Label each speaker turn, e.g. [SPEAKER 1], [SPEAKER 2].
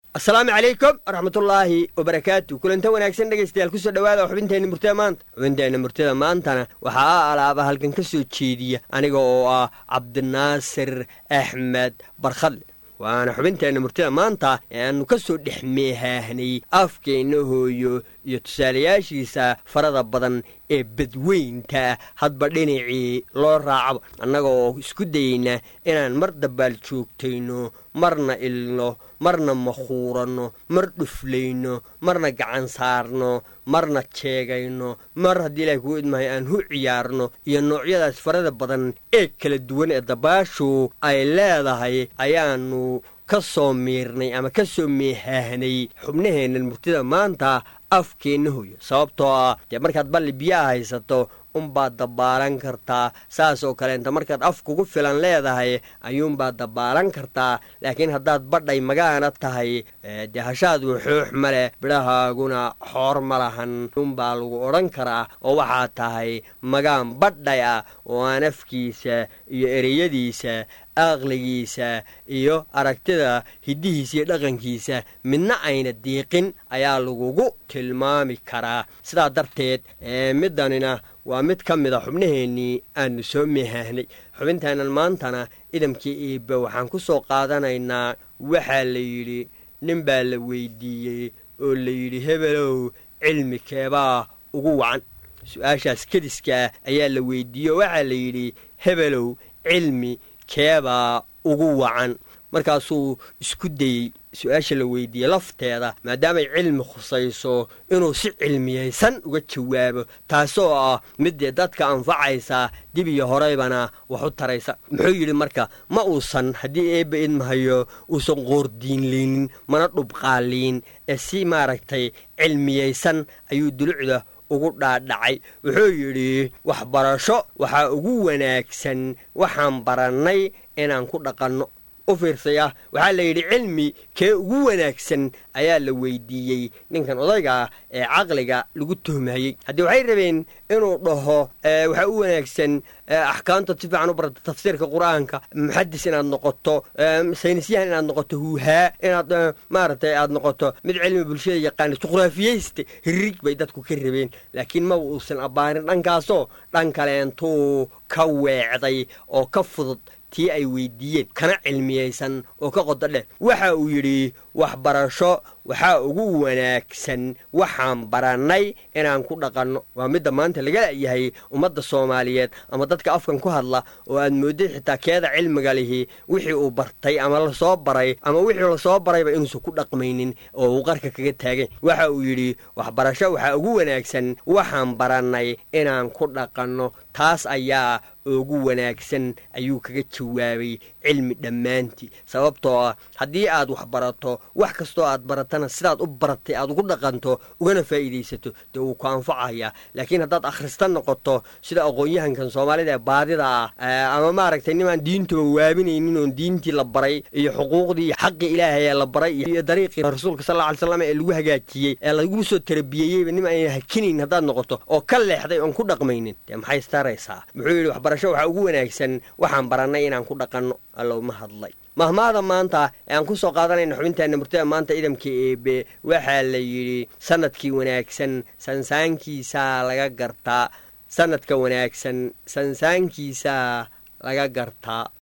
[SPEAKER 1] asalaamu calaykum waraxmatullaahi wabarakaatu kulantan wanaagsan dhegaystayaal kusoo dhowaada xubinteenna murtida maanta xubinteenna murtida maantana waxaa a alaaba halkan ka soo jeediya aniga oo ah cabdinaasir axmed barkhadle waana xubinteenna murtida maanta ee aanu ka soo dhex meehaahnay afkeenna hooyo iyo tusaalayaashiisa farada badan ee badweynta hadba dhinacii loo raacaba annaga oo isku dayeyna inaan mar dabaal joogtayno marna ilno marna makhuuranno mar dhuflayno marna gacan saarno marna jeegayno mar haddii ilahay kuu idmahay aan hu ciyaarno iyo noocyadaas farada badan ee kala duwan ee dabaashu ay leedahay ayaanu ka soo miirnay ama ka soo meehaahnay xubnaheennan murtida maanta afkeenna hoyo sababtoo ah dee markaad balli biyaha haysato unbaad dabbaalan kartaa saas oo kaleenta markaad af kugu filan leedahay ayuunbaad dabbaalan kartaa laakiin haddaad badhay magaana tahay dee hashaadu xoox ma leh bidhahaaguna xoor ma lahan unbaa lagu odhan karaa oo waxaad tahay magaan badhay ah oo aan afkiisa iyo ereyadiisa aqligiisa iyo aragtida hiddihiisa iyo dhaqankiisa midna ayna diiqin ayaa lagugu tilmaami karaa sidaa darteed middanina waa mid ka mid a xubnaheennii aanu soo meehaahnay xubintaanan maantana idamkii iibbe waxaan ku soo qaadanaynaa waxaa la yidhi nin baa la weydiiyey oo la yidhi hebelow cilmi keebaa ugu wacan su-aashaas kediska ayaa la weydiiyey oo waxaa la yidhi hebelow cilmi keebaa ugu wacan markaasuu isku dayey su-aasha la weydiiyey lafteeda maadaamay cilmi khusayso inuu si cilmiyaysan uga jawaabo taasoo ah middee dadka anfacaysa dib iyo horeybana wax u taraysa muxuu yidhi marka ma uusan haddii eebba idmahayo uusan qoordiinlaynin mana dhubqaaliin ee si maaragtay cilmiyaysan ayuu dulucda ugu dhaadhacay wuxuu yidhi waxbarasho waxaa ugu wanaagsan waxaan barannay inaan ku dhaqanno u fiirsaya waxaa la yidhi cilmi kee ugu wanaagsan ayaa la weydiiyey ninkan odayga ah ee caqliga lagu tuhmayey haddii waxay rabeen inuu dhaho waxaa u wanaagsan axkaamta si fiican u barata tafsiirka qur-aanka muxadis inaad noqoto saynisyahan inaad noqoto huuhaa inaad maaragtay aad noqoto mid cilmi bulshada yaqaana juqraafiyeyste hirig bay dadku ka rabeen laakiin maba uusan abbaarin dhankaasoo dhan kaleentuu ka weecday oo ka fudud tii ay weydiiyeen kana cilmiyaysan oo ka qodo dheh waxa uu yidhi waxbarasho waxaa ugu wanaagsan waxaan barannay inaan ku dhaqanno waa midda maanta laga la'yahay ummadda soomaaliyeed ama dadka afkan ku hadla oo aad moodid xitaa keeda cilmiga lihi wixii uu bartay ama lasoo baray ama wixii lasoo barayba inuusan ku dhaqmaynin oo uu qarka kaga taagan waxa uu yidhi waxbarasho waxaa ugu wanaagsan waxaan barannay inaan ku dhaqanno taas ayaa ugu wanaagsan ayuu kaga jawaabay cilmi dhammaantii sababtoo ah haddii aad wax barato wax kastoo aad baratana sidaad u baratay aad ugu dhaqanto ugana faa'iidaysato dee wuu ku anfacayaa laakiin haddaad akhrista noqoto sida aqoon-yahankan soomaalida ee baadida ah ama maaragtay nimaan diintuba waabinaynin oon diintii la baray iyo xuquuqdii iyo xaqii ilaahay ee la baray iyo dariiqii rasuulka sal ly slam ee lagu hagaajiyey ee lagu soo tarbiyeyeyba nim ayna hakinayn haddaad noqoto oo ka leexday oon ku dhaqmaynin dee maxay istaraysaa muxuu yidhi waxbarasho waxaa ugu wanaagsan waxaan barannay inaan ku dhaqanno allowma hadlay mahmaada maanta ee aan ku soo qaadanayna xubinteenna murtada maanta idamka eebe waxaa la yidhi sanadkii wanaagsan sansaankiisaa laga gartaa sanadka wanaagsan sansaankiisaa laga gartaa